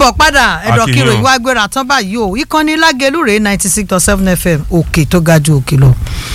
káàbọ̀ padà ẹ̀dọ̀ Akínyìn kìrò o. ìwà agbéra tán báyìí o ìkànnì lágẹ̀lú rèé ninety six dot seven fm òkè tó ga ju òkè lọ.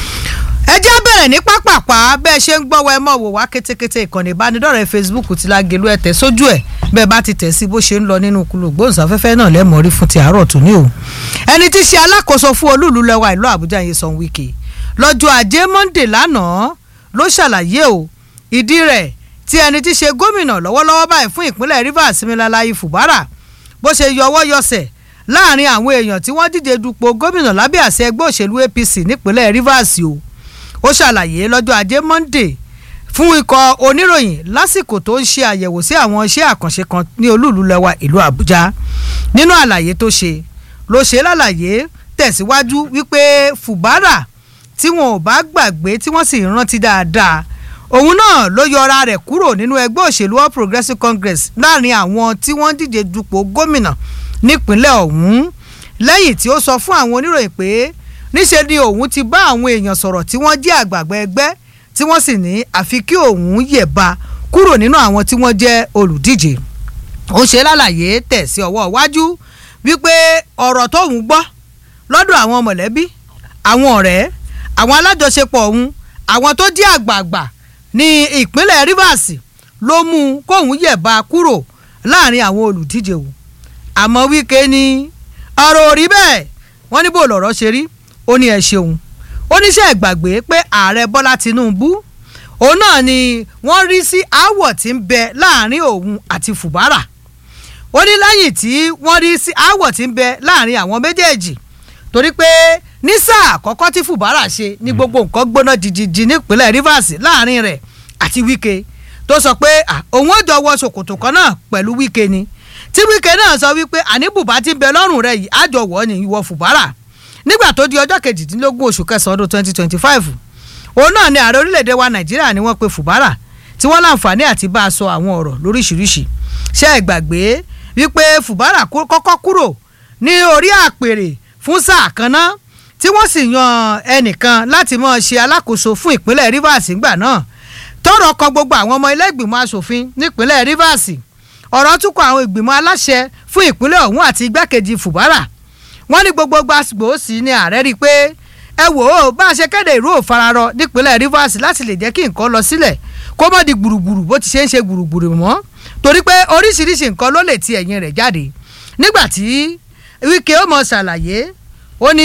ẹ jẹ́ bẹ̀rẹ̀ ní pápápá bẹ́ẹ̀ ṣe ń gbọ́wọ́ ẹ mọ̀ wò wá kétékété ìkànnì ìbánidọ́rẹ̀ẹ́ facebook ti lágẹ̀lú ẹ̀ tẹ̀ sójú ẹ̀ bẹ́ẹ̀ bá ti tẹ̀ sí bó ṣe ń lọ nínú kúlò gbóhùnsáfẹ́fẹ́ náà lẹ́mọ̀ rí fún ti àárọ̀ tó ní o. ẹni tí ṣe alákòóso fún olúùlú lẹ́wà ìlú àbújá yẹn san wike lọ́jọ́ ajé monde lánàá ló ṣàlàyé o ìdí rẹ̀ tí ẹni tí ṣe gómìnà lọ́wọ́lọ́wọ́ báyìí fún ìpínlẹ̀ rivers similalayi fubara bó ṣe yọwọ́ yọsẹ̀ láàrin àwọn èèyàn tí wọ́n díje dupò gómìnà lábẹ́ àṣẹ ẹgbẹ́ òṣèlú apc nípínlẹ̀ rivers o ó ṣàlàyé lọ́jọ́ ajé monday fún ikọ̀ oníròyìn lásìkò tó ń ṣe àyẹ̀wò sí àwọn iṣẹ́ àkànṣe kan ní olúùlú lẹ́wà ìlú àbújá nínú àlàyé tó ṣe ló ṣe lálàyé tẹ̀síwájú wípé fubara tí wọn ò bá gbàgbé tí wọ́n sì rántí dáadáa òun náà ló yọra rẹ̀ kúrò nínú ẹgbẹ́ òṣèlú all progressives congress láàrin àwọn tí wọ́n díje dupò gómìnà nípínlẹ̀ ọ̀hún lẹ́yìn tí ó sọ fún àwọn oníròyìn pé níṣe ni òun ti bá àwọn èèyàn sọ̀rọ̀ tí wọ́n jẹ́ àgbààgbà ẹgbẹ́ tí wọ́n sì ní àfi kí òun yẹ̀ba kúrò nínú àwọn tí wọ́n jẹ́ olùdíje ó ṣe lálàyé tẹ̀ sí ọwọ́ iwájú wípé ọ̀rọ̀ tóun gbọ́ lọ́dọ̀ àwọn mọ̀lẹ́bí àwọn ọ̀rẹ́ àwọn alájọṣepọ̀ ọ̀hún àwọn tó jẹ́ àgbààgbà ní ìpínlẹ̀ rivers ló mú kóun yẹ̀ba kúrò láàrin àwọn olùdíje wò àmọ́ wíkẹ́ ni ọ̀rọ̀ ò rí bẹ́ẹ̀ wọ́n ní bó lọ̀rọ̀ ṣe rí ó ní ẹ ṣeun ó níṣẹ́ ìgbàgbé pé ààrẹ bọ́lá tinubu òun náà ni wọ́n rí sí aáwọ̀ tí ń bẹ láàrin òun àti fùbárà ó ní lẹ́yìn tí wọ́n rí sí aáwọ̀ tí ń bẹ láàrin àwọn méjèèjì torí pé ní sáà àkọ́kọ́ tí fùbárà ṣe ní gbogbo nǹkan gbóná jìjìjì nípínlẹ̀ rivers láàrin rẹ̀ àti wíkẹ́ tó sọ pé ah, òun ò jọ wọ ṣòkòtò kan náà pẹ̀lú wíkẹ́ ni tí wíkẹ́ náà sọ wípé àní bùbá ti ń bẹ lọ́rùn rẹ̀ yìí àjọ wọ̀ ni ìwọ fùbárà nígbà tó di ọjọ́ kejìdínlógún oṣù kẹsàn-án ọdún twenty twenty five òun náà ni ààrẹ orílẹ̀-èdè wa nàìjíríà ni wọ́n pe fùbárà tí wọ́n láǹfààní àti bá a sọ àwọn ọ̀rọ̀ lóríṣiríṣi ṣé ẹ gbàgbé wípé fùbárà kú- kọ́kọ́ kúrò ní orí àpèrè fún sáà kan náà tí wọ́n sì yan ẹnìkan láti máa ṣe alákòóso fún ìpínlẹ̀ rivers ńgbà náà tọrọ kan gbogbo àwọn ọmọ ilé ìgbìmọ̀ asòfin nípínlẹ̀ rivers ọ̀rọ̀ tún kọ àwọn ìgbìmọ̀ aláṣẹ fún ìpínlẹ̀ ọ̀hún àti igbákejì fùbárà wọ́n ní gbogbo gbàgbó sí ni ààrẹ rí i pé ẹ wò ó bá a ṣe kéde ìró òfararọ nípínlẹ̀ rivers láti lè jẹ́ kí nǹkan lọ sílẹ̀ kó mọ́ di gbùrùgbùrù bó ti ṣe ń ṣe gbùrùgbùrù mọ́ torí pé oríṣiríṣi nǹkan ló lè ti ẹ̀yìn rẹ̀ jáde nígbà tí wíkẹ́ ó mọ̀ ṣàlàyé ó ní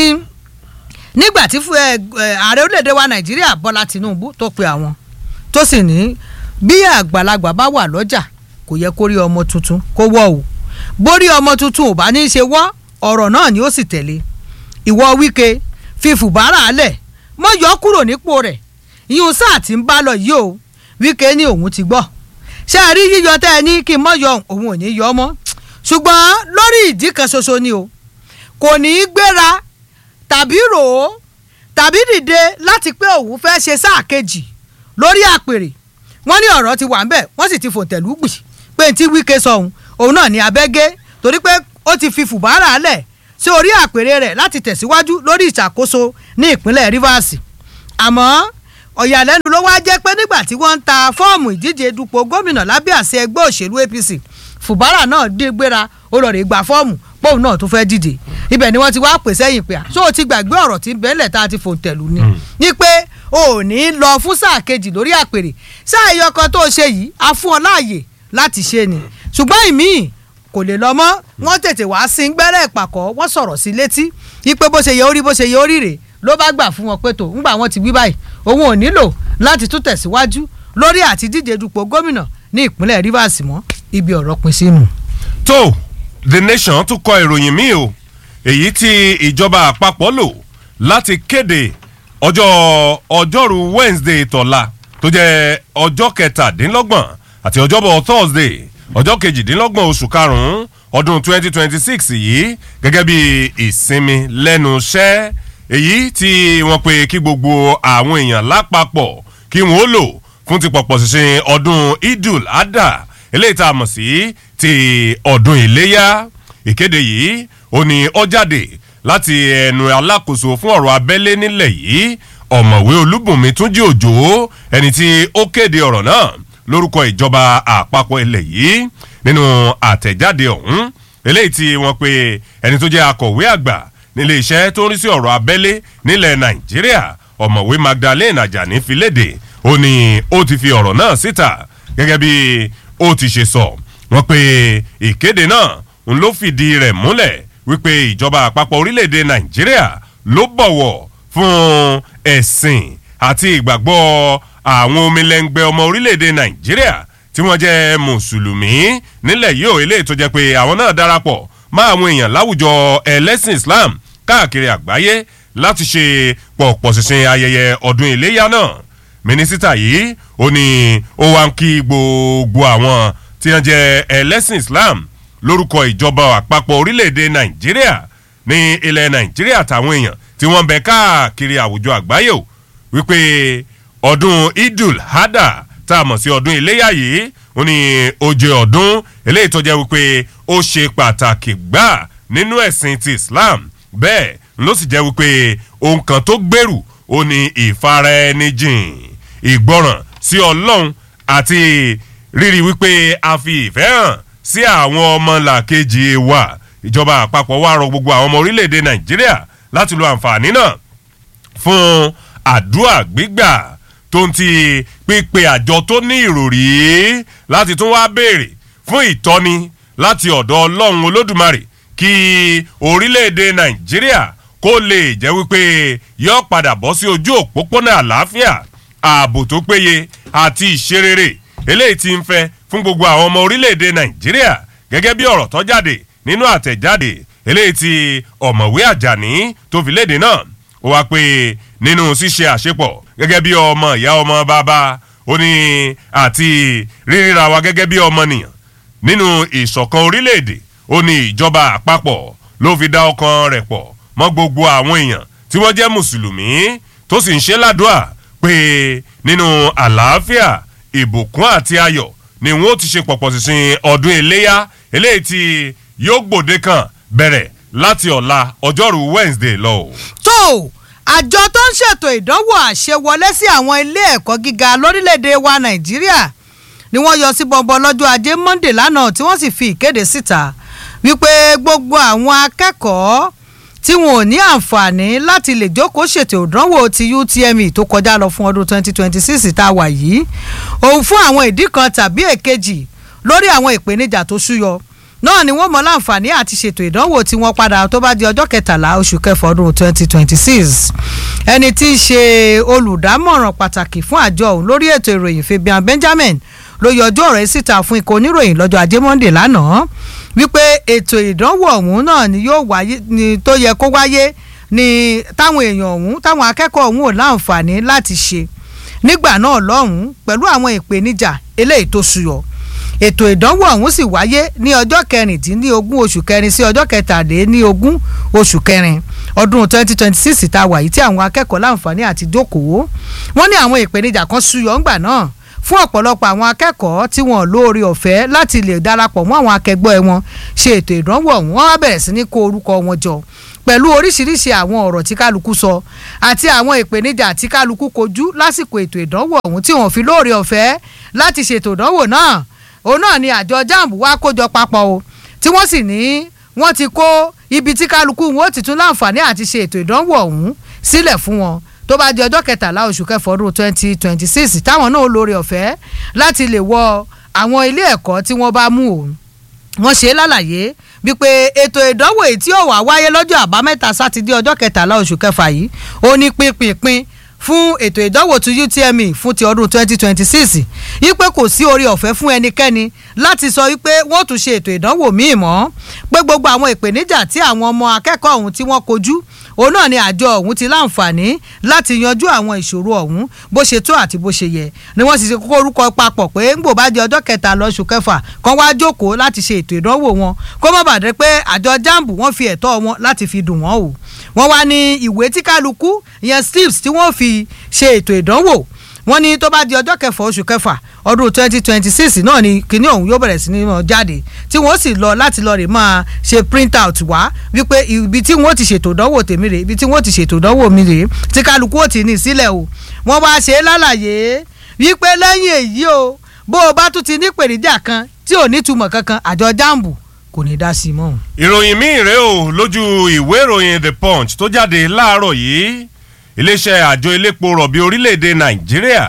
nígbà tí fún ẹ ẹ, ààrẹ orílẹ̀-èdè wa nàìjíríà bọ́lá tinubu tó pe àwọn tó sì ní bí àgbàlagbà bá wà lọ́jà kò yẹ kó rí ọmọ tuntun kó wọ́ o bórí ọmọ tuntun ò bá ní í ṣe wọ́ ọ̀rọ̀ náà ni ó sì tẹ̀lé ìwọ wíkẹ́ fi fùbárà lẹ̀ mọ́ yọ kúrò nípò rẹ̀ ìyún sáà tí ń bá lọ yìí o wíkẹ́ ní òun ti gbọ́ ṣé ẹ rí yíyọ tẹ́ ẹ ní kí n mọ́ yọ òun ò ní yọ mọ́ ṣùgbọ́n lórí ìdí kan ṣoṣo ni o kò ní í gbéra tàbí rò ó tàbí dìde láti pé òun fẹ́ ṣe sáà kejì lórí àpèrè wọ́n ní ọ̀rọ̀ ti wà ń bẹ̀ wọ́n sì ti fòǹtẹ̀lú gbì pé tí wíkẹ́ sọ òun òun náà ní abẹ́gẹ́ torí pé ó ti fi fùbárà lẹ̀ sí orí àpèrè rẹ̀ láti tẹ̀síwájú lórí ìṣàkóso ní ìpínlẹ̀ rivers àmọ́ ọ̀yàlẹ́nu ló wá jẹ́ pé nígbà tí wọ́n ń ta fọ́ọ̀mù ìdíje dupò gómìnà lábẹ́ àṣẹ ẹgbẹ́ òṣèlú apc fùbárà náà dé gbéra ó lọ rè gba fọ́ọ̀mù póun náà tó fẹ́ dìde ibẹ̀ ni wọ́n ti wá pè sẹ́yìn pé ṣó o ti gbàgbé ọ̀rọ̀ tí bẹ́ẹ̀lẹ̀ tá a ti fòǹtẹ̀lù ni ní pé o ò ní lọ fún sáà kejì lórí àpèrè sáà ẹyọ kan tó o ṣe yìí a fún ọ láàyè láti ṣe ni ṣùgbọ́n ìmíì kò lè lọ mọ́ wọ́n tètè wá sí gbẹ́rẹ́ ìpàkọ́ wọ́n sọ̀rọ̀ sí létí ipe bó ṣe yẹ orí bó ṣe yẹ orí rè ló bá gbà fún wọn pé tó ńgbà wọn ti wí báyìí òun ò nílò láti tún tẹ̀síwájú lórí àti díje dupò gómìnà ní ìpínlẹ̀ rivers mọ́ ibi ọ̀rọ̀ pin sínú. tó the nation tún kọ ìròyìn míì o èyí tí ìjọba àpapọ̀ lò láti kéde ọjọ́ ọjọ́rú wednesday tọ̀la tó jẹ́ ọjọ́ kẹtàdínlọ́gbọ̀n àti ọjọ́bọ̀ thursday ọjọ́ kejìdínlọ́gbọ̀n oṣù karùn-ún ọdún 2026 yìí gẹ́gẹ́ bí ìsinmi lẹ́nu iṣẹ́ èyí tí wọ́n pe kí gbogbo àwọn èèyàn lápapọ̀ kí wọ́n ó lò fún ti pọ̀pọ̀ ṣinṣin ọdún idul adha eléyìí tá a mọ̀ sí ti ọdún iléyà ìkéde yìí ó ní ó jáde láti ẹnu alákòóso fún ọ̀rọ̀ abẹ́lé nílẹ̀ yìí ọ̀mọ̀wé olúbùnmi túnjí òjò ẹni tí ó kéde ọ̀rọ̀ náà lórúkọ ìjọba àpapọ̀ ilẹ̀ yìí nínú àtẹ̀jáde ọ̀hún eléyìí tí wọ́n pe ẹni tó jẹ́ akọ̀wé àgbà nílé iṣẹ́ tó ń rí sí ọ̀rọ̀ abẹ́lé nílẹ̀ nàìjíríà ọ̀mọ̀wé magdalene ajani fi léde ó ní ó ti fi ọ̀rọ̀ náà síta gẹ́gẹ́ bí ó ti ṣe sọ wọ́n pe ìkéde náà ń ló fìdí rẹ̀ múlẹ̀ wípé ìjọba àpapọ̀ orílẹ̀-èdè nàìjíríà ló bọ̀wọ̀ fún ẹ̀sìn àti ìgbàgbọ́ àwọn omilẹ́ngbẹ́ ọmọ orílẹ̀-èdè nàìjíríà tí wọ́n jẹ́ mùsùlùmí nílẹ̀ yìí ò eléyìí tó jẹ́ pé àwọn náà darapọ̀ mọ́ àwọn èèyàn láwùjọ ẹlẹ́sìn islam káàkiri àgbáyé láti ṣe pọ̀pọ̀ ṣinṣin ayẹyẹ ọdún iléyà náà mínísítà yìí ó ní ó wá ń kí gbogbo àwọn tí wọ́n jẹ́ ẹlẹ́sìn islam lórúkọ ìjọba àpapọ̀ orílẹ̀-èdè nàìjíríà ní ilẹ̀ nàìjíríà àtàwọn èèyàn tí wọ́n ń bẹ káàkiri àwùjọ àgbáyé o wípé ọdún idul hada tá a mọ̀ sí ọdún iléyà yìí ó ní ó jẹ́ ọdún eléyìí tó jẹ́ wípé ó ṣe pàtàkì gbà nínú ẹ̀sìn ti islam bẹ́ẹ̀ ló sì jẹ́ wípé ohun kan tó gbèrú ó ní ìfaraẹnijìn ìgbọràn sí ọlọ́run àti rírí wípé a fi ìfẹ́ hàn sí àwọn ọmọlàkejì wa ìjọba àpapọ̀ wa rọ gbogbo àwọn ọmọ orílẹ̀-èdè nàìjíríà láti lo àǹfààní náà fún àdúrà gbígbà tó ń ti pípe àjọ tó ní ìròrí láti tún wá béèrè fún ìtọ́ni láti ọ̀dọ̀ ọlọ́run olódùmarè kí orílẹ̀-èdè nàìjíríà kó lè jẹ́ wípé yọ padà bọ́ sí ojú òpópónà àlàáfíà ààbò tó péye àti ìṣerere eléyìí ti ń fẹ́ fún gbogbo àwọn ọmọ orílẹ̀-èdè nàìjíríà gẹ́gẹ́ bí ọ̀rọ̀ tó jáde nínú àtẹ̀jáde eléyìí ti ọ̀mọ̀wé àjàní tó fi léde náà ó wá pé nínú ṣíṣe àṣepọ̀ gẹ́gẹ́ bí ọmọ ìyá ọmọ bàbá ó ní àti ríríra wa gẹ́gẹ́ bí ọmọnìyàn nínú ìṣọ̀kan orílẹ̀-èdè ó ní ìjọba àpapọ̀ ló fi dá ọkàn rẹ̀ pọ̀ mọ́ gbogbo àwọn èèyàn tí wọ́n jẹ́ mùsùlùmí tó sì ń ṣe ládùúà pé nínú àlàáfíà ìbùkún àti ayọ̀ ni wọ́n ti ṣe pọ̀pọ̀ sísìn ọdún iléyà eléyìí tí yóò gbòde kan bẹ̀rẹ̀ láti ọ̀la ọjọ́rú wednesday lọ. tó àjọ tó ń ṣètò ìdánwò àṣewọlé sí àwọn ilé ẹ̀kọ́ gíga lórílẹ̀‐èdè wa nàìjíríà ni wọ́n yọ sí bọ́ńbọ́n lọ́jọ́ ajé monde lánàá tí wọ́n sì fi ìkéde síta wípé gbogbo àwọn akẹ́kọ̀ọ́ tí wọn ò ní àǹfààní láti lè jókòó ṣètò ìdánwò ti utme tó kọjá lọ fún ọdún 2026 tá a wà yìí òun fún àwọn ìdí kan tàbí èkejì lórí àwọn ìpèníjà tó súyọ náà ni wọ́n mọ láǹfààní àti ṣètò ìdánwò tí wọ́n padà tó bá di ọjọ́ kẹtàlá oṣù kẹfà ọdún 2026 ẹni tí í ṣe olùdámọ̀ràn pàtàkì fún àjọ òun lórí ètò ìròyìn fabian benjamin ló yọjú ọ̀rọ̀ yìí síta fún ikọ̀ oníròyìn lọ́jọ́ ajé monde lánàá wípé ètò ìdánwò ọ̀hún náà ni yóò wáyé ni tó yẹ kó wáyé ni táwọn èèyàn ọ̀hún táwọn akẹ́kọ̀ọ́ ọ̀hún ò láǹfààní láti ṣe nígbà náà lọ́hùn-ún pẹ̀lú àwọn ìpèníjà eléyìí tó ṣùyọ̀ ètò ìdánwò ọ̀hún sì wáyé ní ọjọ́ kẹrìndínlógún oṣù kẹrin sí ọjọ́ kẹtàdínlógún oṣù kẹrin ọdún twenty twenty six tá a wà yìí tí àwọn akẹ́kọ̀ọ́ láǹfààní àti dókòwò wọ́n ní àwọn ìpèníjà kan ṣùyọ̀ ńgbà náà fún ọ̀pọ̀lọpọ̀ àwọn akẹ́kọ̀ọ́ tí wọ́n lóore ọ̀fẹ́ láti lè darapọ̀ mọ́ àwọn akẹgbẹ́ wọn ṣe ètò ìdánwò ọ̀hún wọ́n á bẹ̀rẹ̀ sí ní kó orúkọ wọn jọ pẹ̀lú oríṣiríṣi àwọn ọ̀rọ̀ tí kálukú sọ àti àwọn ìpèníjà tí kálukú kojú lásìkò ètò ìdánwò ọ̀hún tí wọ́n fi lóore ọ̀fẹ́ láti ṣètò ìdánwò náà òun náà ni àjọ jamb wá kójọ papọ̀ o tí wọ́n sì ní wọ́n ti kó ibi tí kálukú wọn ó ti tún láǹfààní àti ṣe ètò ìdánwò ọ̀hún sílẹ̀ fún wọn tó bá di ọjọ́ kẹtàlá oṣù kẹfọ́ ọdún twenty twenty six táwọn náà lóore ọ̀fẹ́ láti lè wọ àwọn ilé ẹ̀kọ́ tí wọ́n bá mú o wọ́n ṣe é lálàyé wípé ètò ìdánwò èyí tí ó wà wáyé lọ́jọ́ àbámẹ́ta sátidé ọjọ́ kẹtàlá oṣù kẹfà yìí ó ní pínpínpín fún ètò ìdánwò tó utme fún ti ọdún twenty twenty six yípe kò sí orí ọ̀fẹ́ fún ẹnikẹ́ni láti sọ wípé wọ́n tún ṣe ètò ìdánwò míì mọ́ pé gbogbo àwọn ìpèníjà tí àwọn ọmọ akẹ́kọ̀ọ́ ọ̀hún tí wọ́n kojú òun náà ni àjọ ọ̀hún ti láǹfààní láti yanjú àwọn ìṣòro ọ̀hún bó ṣe tó àti bó ṣe yẹ ni wọ́n sì ṣe kókó orúkọ papọ̀ pé ń gbò bá di ọjọ́ kẹta lọ́sù kẹfà kan wá jókòó láti ṣe ètò ìdánwò wọn kó má bàdé pé àjọ jamb wọ́n fi ẹ̀tọ́ wọn láti fi dùn wọ́n o wọ́n wá ní ìwé tí kálukú ìyẹn slips tí wọ́n fi ṣe ètò ìdánwò wọ́n ní tó bá di ọjọ́ kẹfà oṣù kẹfà ọdún twenty twenty six náà ni kinní ọ̀hún yóò bẹ̀rẹ̀ sí ní mọ̀ jáde tí wọ́n sì lọ láti lọ rè máa ṣe print out wá wípé ibi tí wọ́n ti ṣètò ìdánwò tèmi rè ibi tí wọ́n ti ṣètò ìdánwò mi rè tí kálukú ò tí ní sílẹ̀ o wọ́n wá ṣe é lálàyé wípé lẹ́yìn èyí o bó o bá tún ti ní pèrèjà kan tí ò ní túmọ̀ kankan àjọ jambu kò ní dá sí i mọ́. ìròyìn míì rèé o lójú ìwé ìròyìn the punch tó jáde láàárọ̀ yìí iléeṣẹ́ àjọ elépo rọ̀bì orílẹ̀-èdè nàìjíríà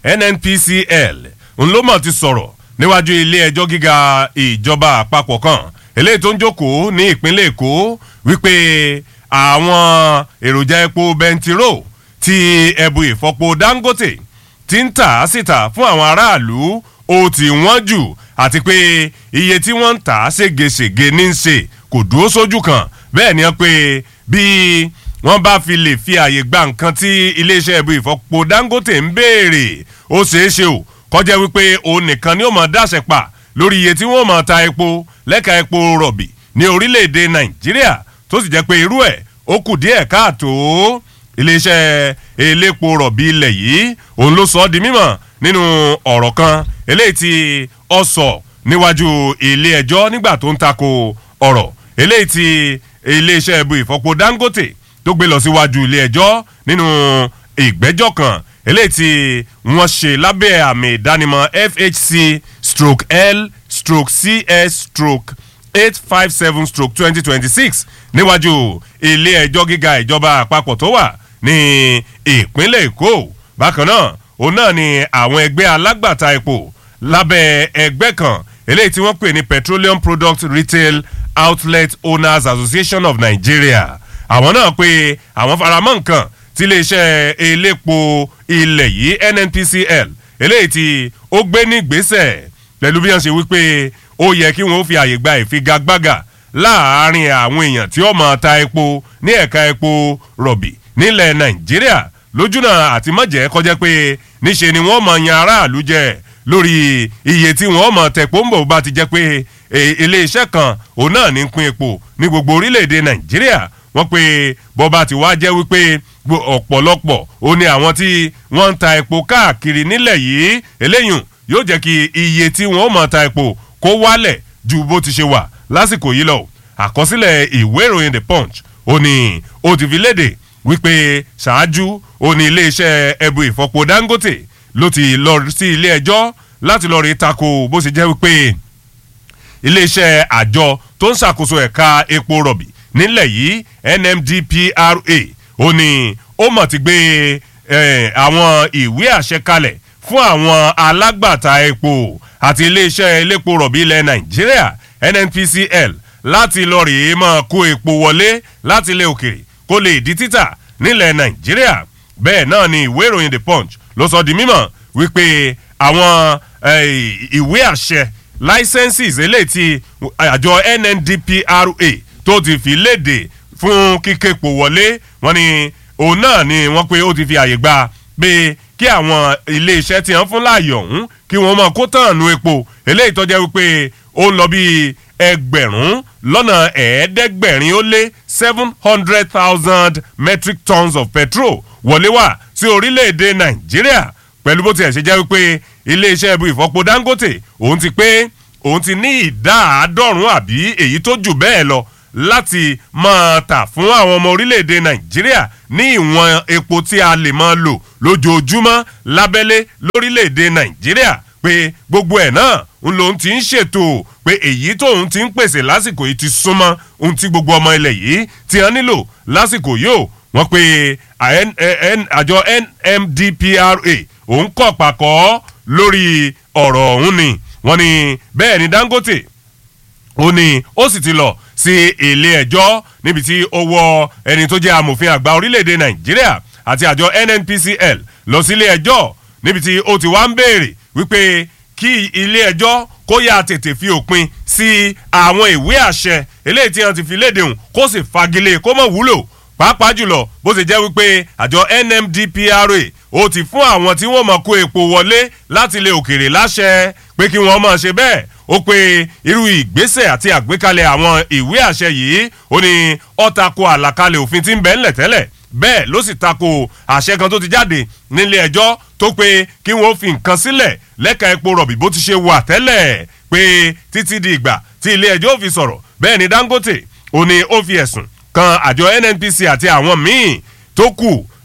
nnpcl ńlọmọ ti sọ̀rọ̀ níwájú ilé ẹjọ́ gíga ìjọba àpapọ̀ kan eléyìí tó ń jókòó ní ìpínlẹ̀ èkó wípé àwọn èròjà epo bẹntiró ti ẹ̀bù ìfọpo dangote ti ń tà á síta fún àwọn aráàlú ó ti wọ́n jù àti pé iye tí wọ́n ń tà á ségesège ní í ṣe kò dúró sójú kan bẹ́ẹ̀ ni wọ́n pé bí wọ́n bá fi lè fi àyè gba nǹkan tí iléeṣẹ́ ẹ̀bù ìfọpo dangote ń béèrè ó ṣeé ṣe o kọjá wípé òun nìkan ni ó mọ̀ dáṣẹ pa lórí iye tí wọ́n mọ̀ ta epo lẹ́ka epo rọ̀bì ní orílẹ̀-èdè nàìjíríà tó sì jẹ́ pé irú ẹ̀ ó kù díẹ̀ káàtó iléeṣẹ́ elépo rọ̀bì ilẹ̀ yìí òun ló sọ ọ́ di mímọ̀ nínú ọ̀rọ̀ kan eléyìí tí ọ sọ níwájú ilé ẹjọ́ nígbà tó ń tako ọ̀rọ̀ eléyìí tí iléeṣẹ́ ẹ̀bù ìfọpo dangote tó gbé lọ síwájú ilé ẹjọ́ nínú ìgbẹ́jọ́ kan eléyìí tí wọ́n ṣe lábẹ́ àmì ìdánimọ̀ fhc stroke l stroke cs stroke eight five seven stroke twenty twenty six níwájú ilé ẹjọ́ gíga ìjọba àpapọ̀ tó wà ní ìpínlẹ̀ èkó bákan náà òun náà ni àwọn ẹgbẹ́ alágbàtà epo lábẹ́ ẹgbẹ́ kan eléyìí tí wọ́n pè ní petroleum product retail outlet owners association of nigeria àwọn náà pé àwọn faramọ́ nǹkan tí iléeṣẹ́ elépo ilẹ̀ yìí nnpcl eléyìí tí ó gbé ní gbèsè pẹ̀lú bí wọ́n ṣe wípé ó yẹ kí wọ́n fi àyè gba ìfigagbága láàárín àwọn èèyàn tí ó máa ta epo ní ẹ̀ka epo rọ̀bì nílẹ̀ nàìjíríà lójúnà àti mọ̀jẹ̀ kọjá pé níṣe ni wọ́n máa yan aráàlú jẹ lórí iye tí wọ́n máa tẹ̀pọ̀ ń bọ̀ bá ti jẹ́ pé iléeṣẹ́ kan òun náà ní pín epo ní gbogbo orílẹ̀-èdè nàìjíríà wọ́n pe bọ́ba ti wá jẹ́ wípé ọ̀pọ̀lọpọ̀ ó ní àwọn tí wọ́n ń ta epo káàkiri nílẹ̀ yìí eléyìí yóò jẹ́ kí iye tí wọ́n mọ̀ ta epo kó wálẹ̀ ju bó ti ṣe wà lásìkò yìí lọ àkọsílẹ̀ ìwé ìròyìn the punch ó ní ó ti fi léde wípé ṣáájú ó ní iléeṣẹ́ ẹbu ìfọpo dangote ló ti lọ sí ilé ẹjọ́ láti lọ rí tako bó ṣe jẹ́ wípé iléeṣẹ́ àjọ tó ń ṣàkóso ẹ̀ka epo rọ̀bì nílẹ̀ yìí nmdpra ó ní ó mọ̀ ti gbé àwọn ìwé àṣẹ kalẹ̀ fún àwọn alágbàtà epo àti iléeṣẹ́ elépo rọ̀bì ilẹ̀ nàìjíríà nnpcl láti lọ rèé máa kó epo wọlé láti ilẹ̀ òkèrè kó lè di títà nílẹ̀ nàìjíríà bẹ́ẹ̀ náà ni ìwé ìròyìn the punch ló sọ di mímọ̀ wípé àwọn ìwé àṣẹ licenses eléyìí ti àjọ nndpra tó ti fi léde fún kíképo wọlé wọn ni òun náà ni wọn pé ó ti fi àyè gba pé kí àwọn iléeṣẹ́ tí wọ́n fún láàyè ọ̀hún kí wọ́n máa kó tán nu epo eléyìí tó jẹ́ wípé ó ń lọ bí ẹgbẹ̀rún lọ́nà ẹ̀ẹ́dẹ́gbẹ̀rin ó lé seven hundred thousand metric tons of petrol wọlé wá sí orílẹ̀-èdè nàìjíríà pẹ̀lú bó tiẹ̀ ṣe jẹ́ wípé iléeṣẹ́ ibu ìfọpo dangote òun ti pé òun ti ní ìdá àádọ́rùn-ún àbí èyí tó jù bẹ́ẹ̀ lọ láti máa tà fún àwọn ọmọ orílẹ̀-èdè nàìjíríà ní ìwọ̀n epo tí a lè máa lò lójoojúmọ́ lábẹ́lé lórílẹ̀-èdè nàìjíríà pé gbogbo ẹ̀ náà ń lòun ti ń ṣètò pé èyí tóun ti ń pèsè lásìkò yìí ti súnmọ́ ohun tí gbogbo ọmọ ilẹ̀ yìí ti hàn nílò lásìkò yìí ó wọ́n pe àjọ nmdpra òun kọ̀ pàkọ́ lórí ọ̀rọ̀ ọ̀hún ni wọ́n ní bẹ́ẹ̀ ni dangote ó ní ó sì ti lọ sí ilé ẹjọ́ níbi tí ó wọ ẹni tó jẹ́ amòfin àgbà orílẹ̀-èdè nàìjíríà àti àjọ nnpcl lọ sí ilé ẹjọ́ níbi tí ó ti wá ń béèrè wípé kí ilé ẹjọ́ kó yá tètè fi òpin sí àwọn ìwé àṣẹ eléyìí tí wọn ti fi léde hùn kó sì fagilé kó mọ̀ wúlò pàápàá jùlọ bó ṣe jẹ́ wípé àjọ nmdpra ó ti fún àwọn tí wọ́n mọ̀ kó epo wọlé láti ilé òkèrè láṣẹ pé kí wọ́n mọ̀ ṣe bẹ́ẹ̀ ó pe irú ìgbésẹ̀ àti àgbékalẹ̀ àwọn ìwé àṣẹ yìí ó ní ó tako àlàkalẹ̀ òfin tí ń bẹ ńlẹ̀ tẹ́lẹ̀ bẹ́ẹ̀ ló sì tako àṣẹ kan tó ti jáde nílé ẹjọ́ tó pé kí wọ́n fi nǹkan sílẹ̀ lẹ́ka epo rọ̀bì bó ti ṣe wà tẹ́lẹ̀ pé títí di ìgbà tí ilé ẹjọ́ fi sọ̀rọ̀ bẹ́ẹ̀ ni dangote ó ní ó fi ẹ̀sùn kan àjọ nnpc àti àwọn míì tó kù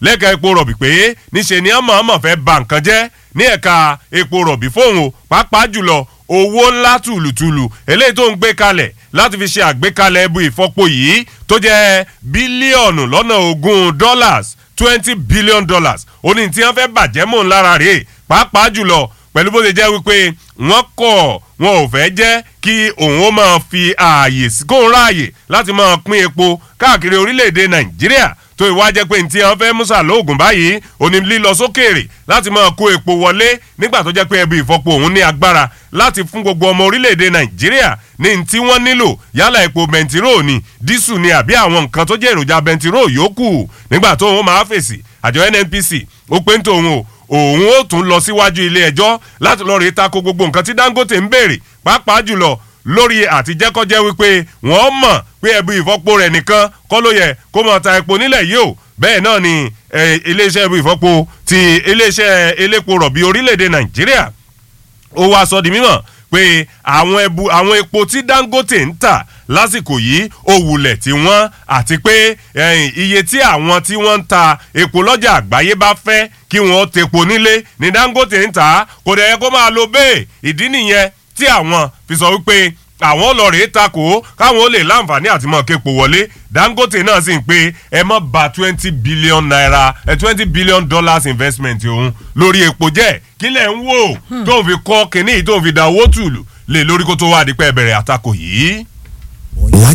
lẹ́ka epo rọ̀bì pé níṣe ni ọmọ ọmọ fẹ́ ba nǹkan jẹ́ ní ẹ̀ka epo rọ̀bì fóun o pàápàá jùlọ owó ńlá tùlùtùlù eléyìí tó ń gbé kalẹ̀ láti fi ṣe àgbékalẹ̀ ẹbú ìfọpo yìí tó jẹ́ bílíọ̀nù lọ́nà ogún dollars twenty billion dollars ó ní tí wọ́n fẹ́ bàjẹ́ mọ́ ńlára rèé pàápàá jùlọ pẹ̀lú bó ṣe jẹ́ wípé wọ́n kọ̀ wọn ò fẹ́ jẹ́ kí òun ó máa fi ààyè kóun ráàyè láti máa pín epo káàkiri orílẹ̀-èdè nàìjíríà tó ìwá jẹ́ pé ntí wọn fẹ́ musa lóògùn báyìí òní lílọ sókèèrè láti máa kó epo wọlé nígbà tó jẹ́ pé ẹbí ìfọpo òun ní agbára láti fún gbogbo ọmọ orílẹ̀-èdè nàìjíríà ní ntí wọ́n nílò yálà epo bẹntiró ni dísù ni àbí àwọn nǹkan tó jẹ́ èròjà bẹntiró yòókù nígbà tó òun máa fèsì àjọ nnpc ó pé ń tòun o òun ó tún lọ síwájú ilé ẹjọ́ láti lọ́ọ́ rí tako gbogbo nǹkan tí dangote ń béèrè pàápàá jùlọ lórí àtijẹ́kọ́jẹ́ wípé wọ́n mọ̀ pé ẹbí ìfọ́po rẹ̀ nìkan kọ́ ló yẹ kó mọ̀ ta epo nílẹ̀ yìí o bẹ́ẹ̀ náà ni iléeṣẹ́ ẹbí ìfọ́po ti iléeṣẹ́ elépo rọ̀bì orílẹ̀-èdè nàìjíríà ó wá sọ di mímọ̀ pé àwọn ẹbu àwọn epo tí dangote ń tà lásìkò yìí ó wulẹ̀ tí wọ́n àti pé iye tí àwọn tí wọ́n ń ta epo lọ́jà àgbáyé bá fẹ́ kí wọ́n tepo nílé ní dangote ń tà kò dẹ̀ yẹ kó máa lo bẹ́ẹ̀ ìdí nìyẹn tí àwọn fi sọ wípé àwọn ọlọ́rẹ̀ takò káwọn ó lè láǹfààní àti mọ̀ képo wọlé dangote náà sì ń pé ẹ mọ́ ba twenty billion naira twenty billion dollars investment òun lórí epo jẹ́ kílẹ̀ ń wò tó ń fi kọ́ kínní tó ń fi da owó tùlù lé lórí kó tó wá dípẹ́ bẹ̀rẹ̀ àtakò yìí.